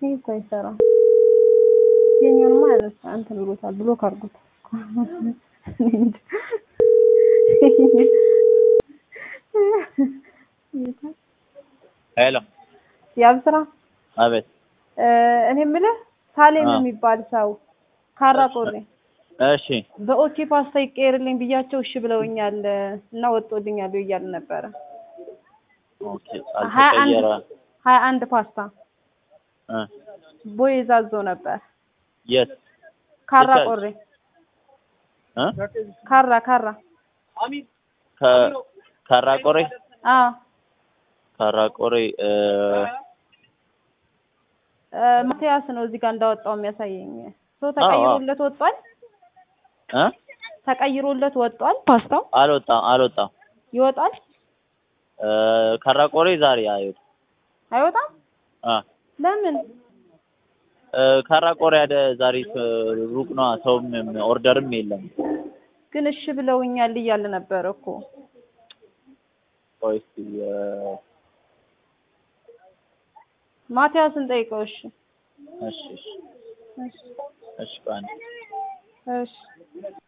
እኮ አይሰራም። የኛንማ ያነሳ እንትን ብሎታል ብሎክ አድርጎት ሄሎ ያብስራ አቤት እኔ የምልህ ሳሌም አ። የሚባል ሰው ካራ ቆሬ እሺ በኦኬ ፓስታ ይቀየርልኝ ብያቸው እሺ ብለውኛል እና ወጥቶልኛል እያሉ ነበረ። ኦኬ ሀያ አንድ አልተቀየረ ሀያ አንድ ፓስታ እ ቦይ ዛዞ ነበር የት ካራ የት? ቆሬ እ ካራ ካራ ከ ካራቆሬ አዎ ካራቆሬ እ እ ማቲያስ ነው እዚህ ጋር እንዳወጣው የሚያሳየኝ። ሰው ተቀይሮለት ወጧል። እ ተቀይሮለት ወጧል። ፓስታው አልወጣም አልወጣም ይወጣል እ ካራቆሬ ዛሬ አይወጣ አይወጣም? አ ለምን? እ ካራቆሬ ያደ ዛሬ ስ- ሩቅ ነው ሰውም ኦርደርም የለም ግን እሺ ብለውኛል እያለ ነበር እኮ። ቆይ እስኪ እ ማቲያስን ጠይቀው። እሺ እሺ እሺ እሺ እሺ ቆይ አንዴ እሺ